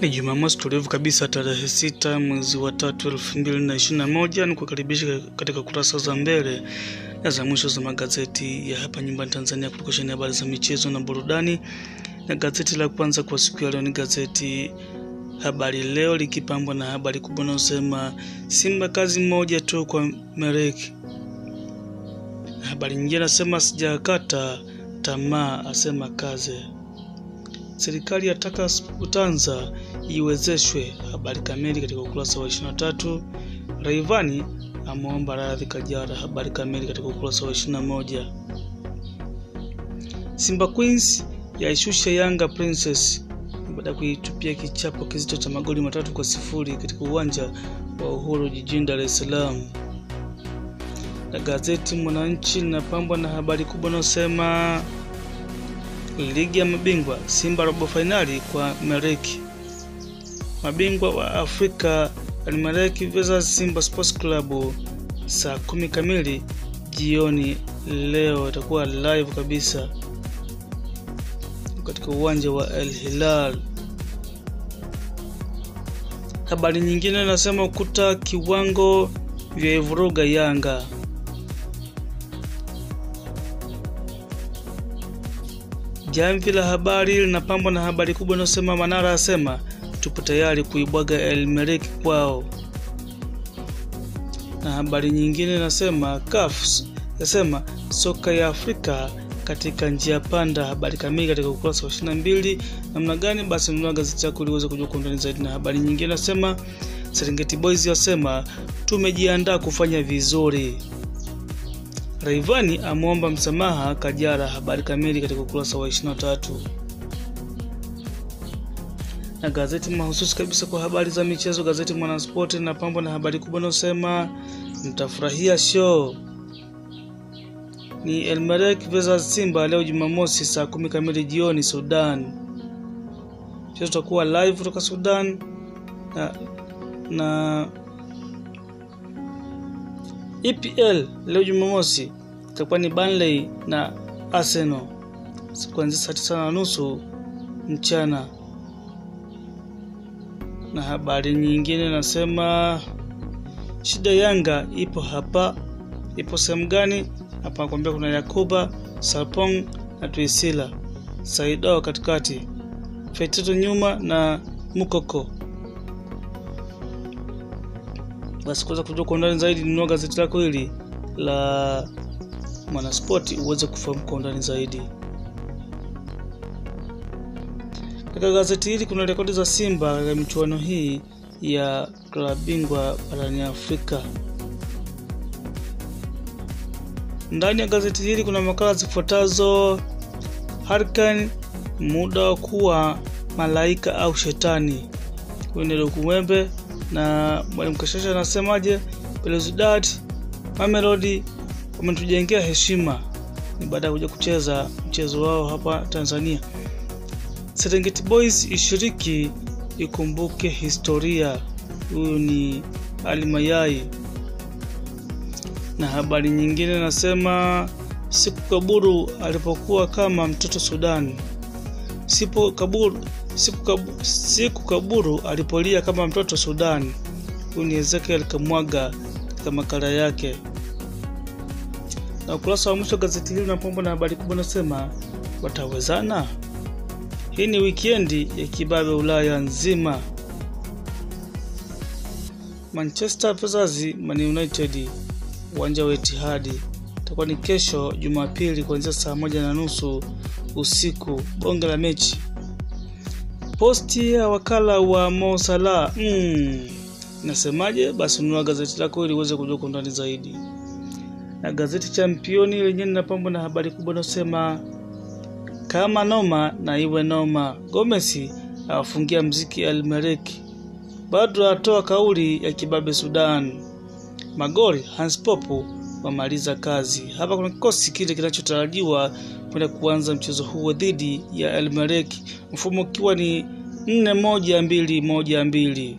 Ni Jumamosi tulivu kabisa tarehe sita mwezi wa tatu elfu mbili na ishirini na moja ni kukaribisha katika kurasa za mbele na za mwisho za magazeti ya hapa nyumbani Tanzania kutoka habari za michezo na burudani. Na gazeti la kwanza kwa siku ya leo ni gazeti Habari Leo likipambwa na habari kubwa inayosema Simba kazi moja tu kwa Mereki. Na habari nyingine nasema sijakata tamaa, asema kaze Serikali yataka Utanza iwezeshwe. Habari kamili katika ukurasa wa 23. Raivani ameomba radhi Kajara. Habari kamili katika ukurasa wa 21. Simba Queens yaishusha Yanga Princess baada ya kuitupia kichapo kizito cha magoli matatu kwa sifuri katika uwanja wa Uhuru jijini Dar es Salaam. Na gazeti Mwananchi linapambwa na habari kubwa inayosema Ligi ya mabingwa Simba robo fainali kwa Mereki. Mabingwa wa Afrika Almereki versus Simba Sports Club saa kumi kamili jioni leo, itakuwa live kabisa katika uwanja wa El Hilal. Habari nyingine nasema ukuta kiwango vya ivuruga Yanga. Jamvi la habari linapambwa na habari kubwa inayosema Manara asema tupo tayari kuibwaga El Merreikh kwao, na habari nyingine inasema CAF yasema soka ya Afrika katika njia panda. Habari kamili katika ukurasa wa 22. Namna gani? Basi nunua gazeti yako ili uweze kujua kwa undani zaidi. Na habari nyingine inasema Serengeti Boys yasema tumejiandaa kufanya vizuri. Raivani amwomba msamaha Kajara. Habari kamili katika ukurasa wa 23. Na gazeti mahususi kabisa kwa habari za michezo, gazeti Mwanaspoti linapambwa na habari kubwa inayosema mtafurahia show ni El Merreikh versus Simba leo Jumamosi saa kumi kamili jioni Sudan. Mchezo utakuwa live kutoka Sudan na, na EPL leo Jumamosi itakuwa ni Burnley na Arsenal kuanzia saa tisa na nusu mchana. Na habari nyingine nasema shida Yanga ipo hapa. Ipo sehemu gani? Hapa nakwambia kuna Yakuba Sarpong na Tuisila Saido katikati, Feitoto nyuma na Mukoko. Basi kuweza kujua kwa undani zaidi, nunua gazeti lako hili la Mwanaspoti uweze kufahamu kwa undani zaidi. Katika gazeti hili kuna rekodi za Simba katika michuano hii ya klabu bingwa barani Afrika. Ndani ya gazeti hili kuna makala zifuatazo: Hurricane, muda wa kuwa malaika au shetani. Huyu ni Lukumwembe na mwalimu Kashasha anasemaje? Belouizdad Mamelodi wametujengea heshima, ni baada ya kuja kucheza mchezo wao hapa Tanzania. Serengeti Boys ishiriki ikumbuke historia. Huyu ni Ali Mayai na habari nyingine nasema siku kaburu alipokuwa kama mtoto Sudan. Sipo kaburu, siku kaburu, siku kaburu alipolia kama mtoto Sudan. Huyu ni Ezekiel Kamwaga katika makala yake. Na ukurasa wa mwisho gazeti hili unapambwa na habari kubwa nasema watawezana. Hii ni wikendi ya kibabe Ulaya nzima. Manchester versus Man United uwanja wa Etihadi itakuwa ni kesho Jumapili kuanzia saa moja na nusu usiku. Bonge la mechi. Posti ya wakala wa Mo Salah mm, nasemaje? Basi nunua gazeti lako ili uweze kujua kwa undani zaidi. Na gazeti Championi lenyewe linapambwa na habari kubwa inayosema kama noma na iwe noma, Gomez awafungia mziki El Merreikh, Badra atoa kauli ya kibabe Sudan magoli Hans Popo wamaliza kazi. Hapa kuna kikosi kile kinachotarajiwa kwenda kuanza mchezo huo dhidi ya El Merreikh, mfumo ukiwa ni nne moja mbili moja mbili.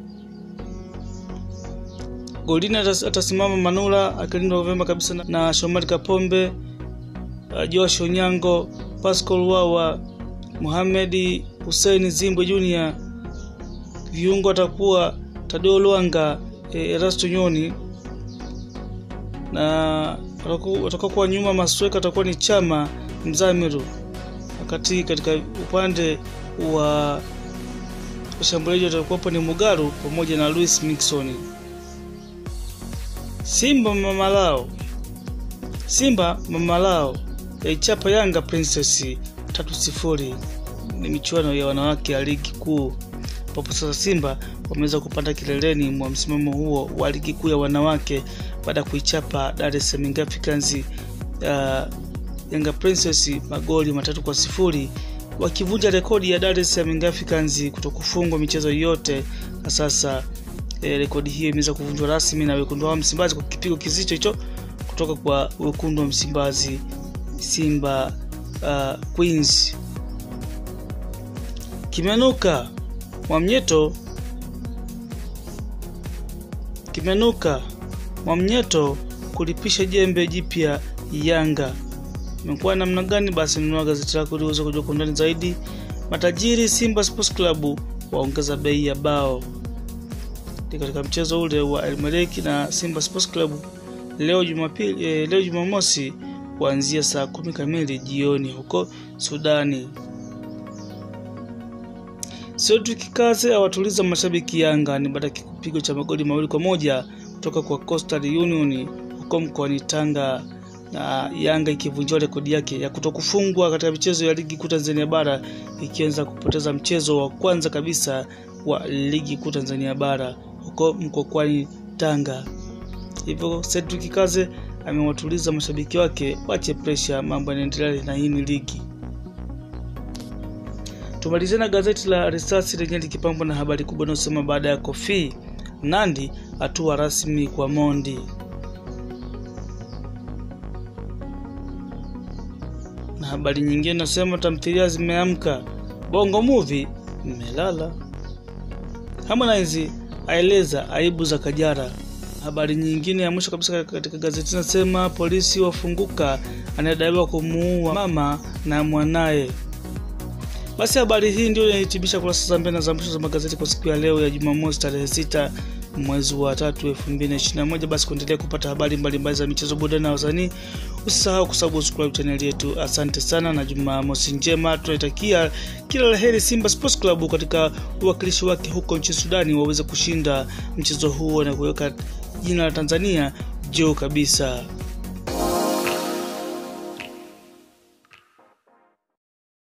Golini atasimama Manula akilindwa vyema kabisa na Shomari Kapombe, Josh Onyango, Pascal Wawa, Mohamed Hussein Zimbwe Junior viungo atakuwa Tadeo Lwanga, e, Erasto Nyoni na watakuwa nyuma masweka atakuwa ni Chama Mzamiru, wakati katika upande wa washambuliaji watakuwapo ni Mugaru pamoja na Luis Mixon. Simba mamalao Simba mamalao yaichapa Yanga Princess tatu sifuri. Ni michuano ya wanawake ya ligi kuu ambapo sasa Simba wameweza kupanda kileleni mwa msimamo huo wa ligi kuu ya wanawake baada ya kuichapa Dar es Salaam Africans uh, Yanga Princess magoli matatu kwa sifuri wakivunja rekodi ya Dar es Salaam Africans kutokufungwa michezo yote, na sasa eh, rekodi hiyo imeweza kuvunjwa rasmi na wekundu wa Msimbazi kwa kipigo kizito hicho kutoka kwa wekundu wa Msimbazi Simba uh, Queens. Kimenuka Mwamnyeto kimenuka Mwamnyeto kulipisha jembe jipya Yanga. Imekuwa namna gani? Basi nunua gazeti lako ili uweze kujua kwa undani zaidi. Matajiri Simba Sports Club waongeza bei ya bao ni katika mchezo ule wa Elmereki na Simba Sports Club leo Jumapili, eh, leo Jumamosi kuanzia saa kumi kamili jioni huko Sudani. Cedric Kaze awatuliza mashabiki Yanga ni baada ya kipigo cha magoli mawili kwa moja kutoka kwa Coastal Union huko mkoani Tanga na Yanga ikivunjiwa rekodi yake ya kutokufungwa katika michezo ya ligi kuu Tanzania bara ikianza kupoteza mchezo wa kwanza kabisa wa ligi kuu Tanzania bara huko mkokwani Tanga. Hivyo Cedric Kaze amewatuliza mashabiki wake wache presha, mambo yanaendelea na hii ni ligi. Tumalizie na gazeti la Risasi lenye likipambwa na habari kubwa inayosema baada ya Kofi Nandi hatua rasmi kwa Mondi. Na habari nyingine inasema tamthilia zimeamka, Bongo Movie mmelala. Harmonize aeleza aibu za Kajara. Habari nyingine ya mwisho kabisa katika gazeti inasema polisi wafunguka anayedaiwa kumuua mama na mwanaye. Basi habari hii ndio inahitimisha kurasa za mbele na za mwisho za magazeti kwa siku ya leo ya Jumamosi tarehe sita mwezi wa tatu elfu mbili na ishirini na moja. Basi kuendelea kupata habari mbalimbali za michezo, burudani na wasanii, usisahau kusubscribe chaneli yetu. Asante sana na Jumamosi njema. Tunaitakia kila la heri Simba Sports Club katika uwakilishi wake huko nchini Sudani, waweze kushinda mchezo huo na kuweka jina la Tanzania juu kabisa.